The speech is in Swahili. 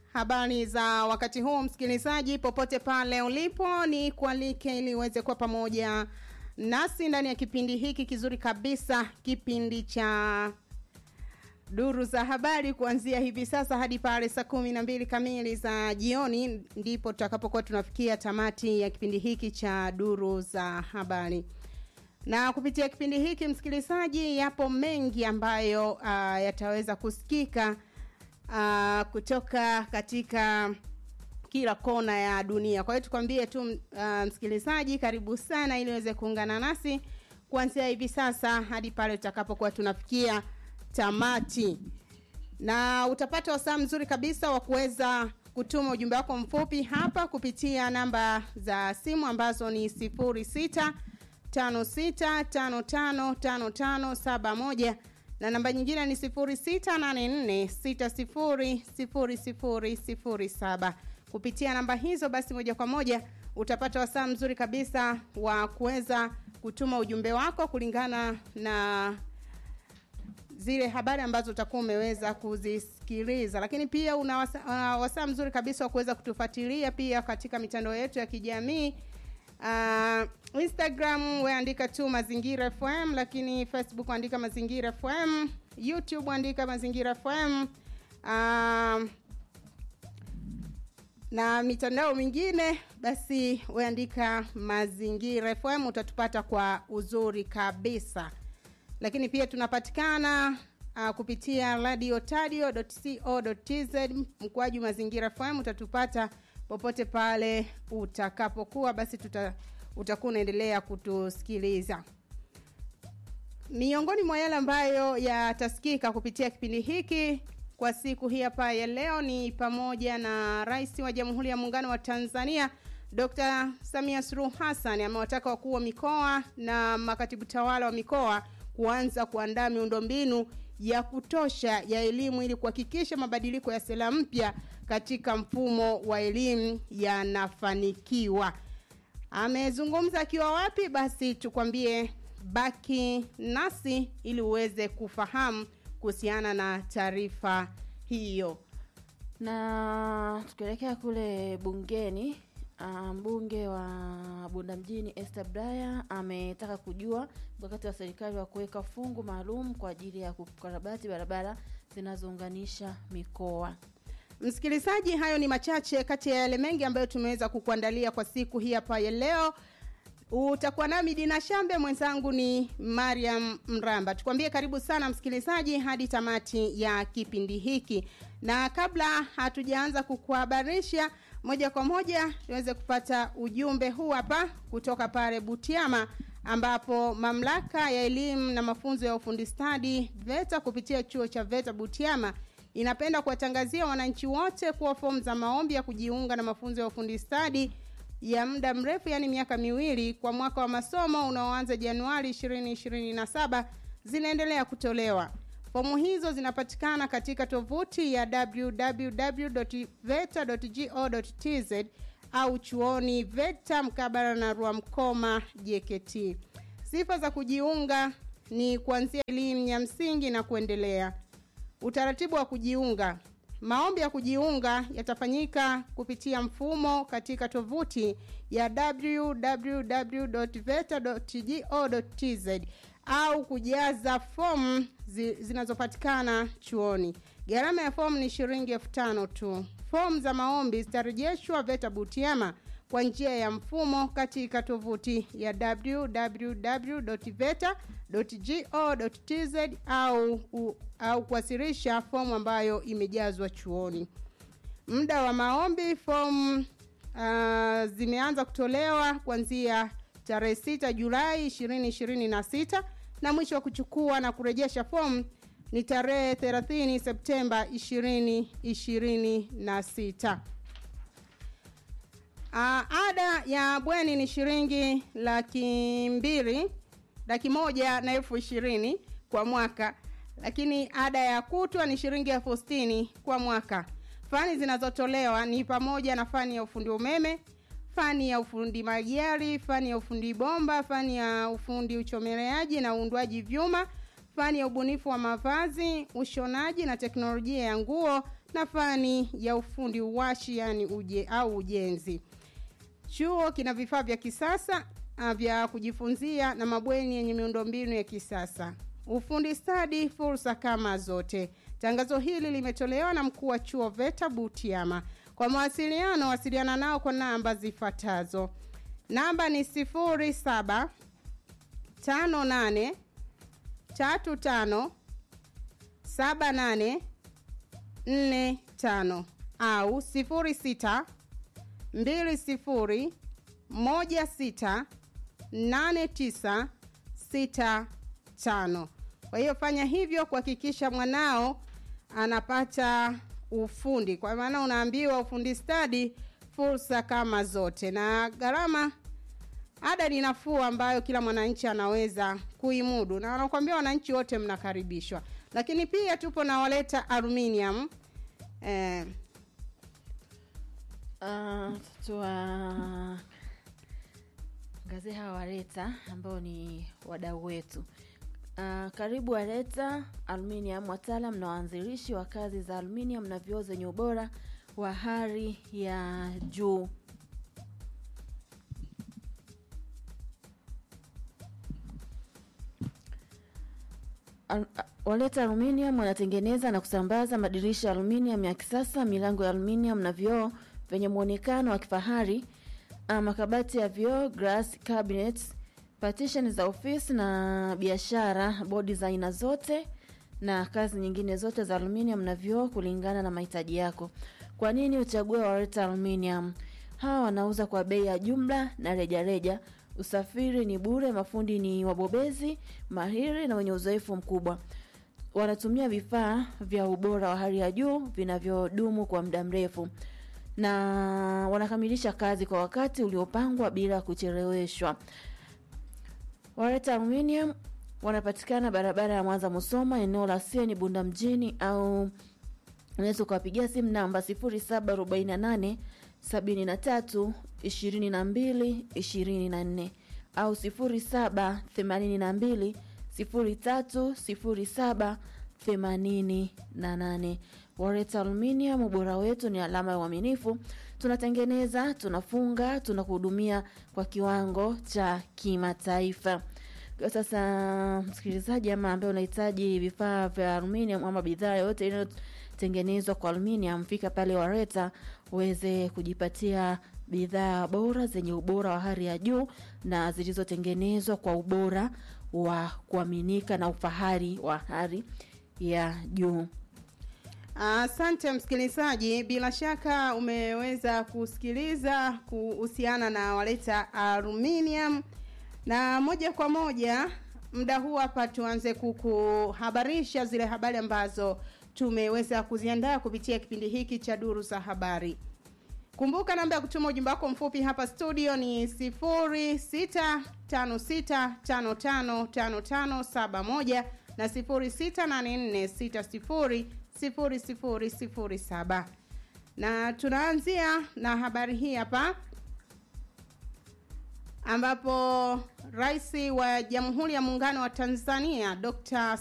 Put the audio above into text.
Habari za wakati huu msikilizaji, popote pale ulipo, ni kualike ili uweze kuwa pamoja nasi ndani ya kipindi hiki kizuri kabisa, kipindi cha duru za habari kuanzia hivi sasa hadi pale saa kumi na mbili kamili za jioni, ndipo tutakapokuwa tunafikia tamati ya kipindi hiki cha duru za habari. Na kupitia kipindi hiki msikilizaji, yapo mengi ambayo uh, yataweza kusikika uh, kutoka katika kila kona ya dunia. Kwa hiyo tukwambie tu uh, msikilizaji, karibu sana ili uweze kuungana nasi kuanzia hivi sasa hadi pale tutakapokuwa tunafikia tamati, na utapata wasaa mzuri kabisa wa kuweza kutuma ujumbe wako mfupi hapa kupitia namba za simu ambazo ni sifuri sita tano sita tano tano tano tano saba moja na namba nyingine ni sifuri sita nane nne sita sifuri sifuri sifuri sifuri saba kupitia namba hizo basi moja kwa moja utapata wasaa mzuri kabisa wa kuweza kutuma ujumbe wako kulingana na zile habari ambazo utakuwa umeweza kuzisikiliza lakini pia una wasaa, uh, wasaa mzuri kabisa wa kuweza kutufuatilia pia katika mitandao yetu ya kijamii uh, instagram weandika tu mazingira fm lakini facebook andika mazingira fm youtube andika mazingira fm uh, na mitandao mingine basi weandika mazingira fm utatupata kwa uzuri kabisa lakini pia tunapatikana uh, kupitia radio tadio co tz mkwaju mazingira fm utatupata popote pale utakapokuwa basi tuta, utakuwa unaendelea kutusikiliza miongoni mwa yale ambayo yatasikika kupitia kipindi hiki kwa siku hii hapa ya leo ni pamoja na rais wa jamhuri ya muungano wa tanzania dr samia suluhu hassan amewataka wakuu wa mikoa na makatibu tawala wa mikoa kuanza kuandaa miundombinu ya kutosha ya elimu ili kuhakikisha mabadiliko ya sera mpya katika mfumo wa elimu yanafanikiwa amezungumza akiwa wapi basi tukwambie baki nasi ili uweze kufahamu kuhusiana na taarifa hiyo na tukielekea kule bungeni mbunge um, wa bunda mjini Esther Braya ametaka kujua mkakati wa serikali wa kuweka fungu maalum kwa ajili ya kukarabati barabara zinazounganisha mikoa msikilizaji hayo ni machache kati ya yale mengi ambayo tumeweza kukuandalia kwa siku hii hapa ya leo utakuwa nami dina shambe mwenzangu ni mariam mramba tukwambie karibu sana msikilizaji hadi tamati ya kipindi hiki na kabla hatujaanza kukuhabarisha moja kwa moja tuweze kupata ujumbe huu hapa kutoka pale butiama ambapo mamlaka ya elimu na mafunzo ya ufundi stadi veta kupitia chuo cha veta butiama inapenda kuwatangazia wananchi wote kuwa fomu za maombi ya kujiunga na mafunzo ya ufundi stadi ya muda mrefu yaani miaka miwili kwa mwaka wa masomo unaoanza januari 2027 zinaendelea kutolewa fomu hizo zinapatikana katika tovuti ya www.veta.go.tz au chuoni veta mkabala na ruamkoma jkt sifa za kujiunga ni kuanzia elimu ya msingi na kuendelea utaratibu wa kujiunga maombi ya kujiunga yatafanyika kupitia mfumo katika tovuti ya www.veta.go.tz au kujaza fomu zi, zinazopatikana chuoni gharama ya fomu ni shilingi elfu tano tu fomu za maombi zitarejeshwa veta butiama kwa njia ya mfumo katika tovuti ya www.veta.go.tz au, u, au kuwasilisha fomu ambayo imejazwa chuoni muda wa maombi fomu uh, zimeanza kutolewa kuanzia tarehe 6 julai 2026 na mwisho wa kuchukua na kurejesha fomu ni tarehe 30 septemba 2026 Uh, ada ya bweni ni shilingi laki mbili laki moja na elfu ishirini kwa mwaka lakini ada ya kutwa ni shilingi elfu sitini kwa mwaka fani zinazotolewa ni pamoja na fani ya ufundi umeme fani ya ufundi magari fani ya ufundi bomba fani ya ufundi uchomeleaji na uundwaji vyuma fani ya ubunifu wa mavazi, ushonaji na teknolojia ya nguo na fani ya ufundi uwashi yani uje au ujenzi. Chuo kina vifaa vya kisasa uh, vya kujifunzia na mabweni yenye miundombinu ya kisasa. Ufundi stadi, fursa kama zote. Tangazo hili limetolewa na mkuu wa chuo VETA Butiama. Kwa mawasiliano, wasiliana nao kwa namba zifuatazo. Namba ni sifuri saba tano nane tatu tano saba nane nne tano au sifuri sita mbili sifuri moja sita nane tisa sita tano. Kwa hiyo fanya hivyo kuhakikisha mwanao anapata ufundi, kwa maana unaambiwa ufundi stadi, fursa kama zote, na gharama ada ni nafuu ambayo kila mwananchi anaweza kuimudu, na wanakuambia wananchi wote mnakaribishwa. Lakini pia tupo na waleta aluminium eh, Uh, tuwa ngazi hawa waleta ambao ni wadau wetu. Uh, karibu waleta aluminium, wataalam na waanzilishi wa kazi za aluminium na vioo zenye ubora wa hali ya juu. Al- a- Waleta Aluminium wanatengeneza na kusambaza madirisha ya aluminium ya kisasa, milango ya aluminium na vioo vyenye muonekano wa kifahari, ah, makabati ya vioo, glass cabinets, partition za ofisi na biashara, bodi za aina zote na kazi nyingine zote za aluminium na vioo kulingana na mahitaji yako. Kwa nini uchague Waleta Aluminium? Hawa wanauza kwa bei ya jumla na rejareja. Usafiri ni bure, mafundi ni wabobezi mahiri na wenye uzoefu mkubwa. Wanatumia vifaa vya ubora wa hali ya juu vinavyodumu kwa muda mrefu na wanakamilisha kazi kwa wakati uliopangwa bila kucheleweshwa. Wareta Aluminium wanapatikana barabara ya Mwanza Musoma, eneo la Sieni Bunda mjini, au unaweza ukawapigia simu namba 0748 73 22 24 au 0782 03 07 88. Wareta Aluminium, ubora wetu ni alama ya uaminifu. Tunatengeneza, tunafunga, tunakuhudumia kwa kiwango cha kimataifa. Kwa sasa, msikilizaji ama ambaye unahitaji vifaa vya aluminium ama bidhaa yoyote inayotengenezwa kwa aluminium, fika pale Wareta uweze kujipatia bidhaa bora zenye ubora wa hali ya juu na zilizotengenezwa kwa ubora wa kuaminika na ufahari wa hali ya juu. Asante msikilizaji, bila shaka umeweza kusikiliza kuhusiana na waleta aluminium, na moja kwa moja muda huu hapa tuanze kukuhabarisha zile habari ambazo tumeweza kuziandaa kupitia kipindi hiki cha duru za habari. Kumbuka namba ya kutuma ujumbe wako mfupi hapa studio ni 0656555571 na 0684600007 na tunaanzia na habari hii hapa ambapo rais wa Jamhuri ya Muungano wa Tanzania Dr.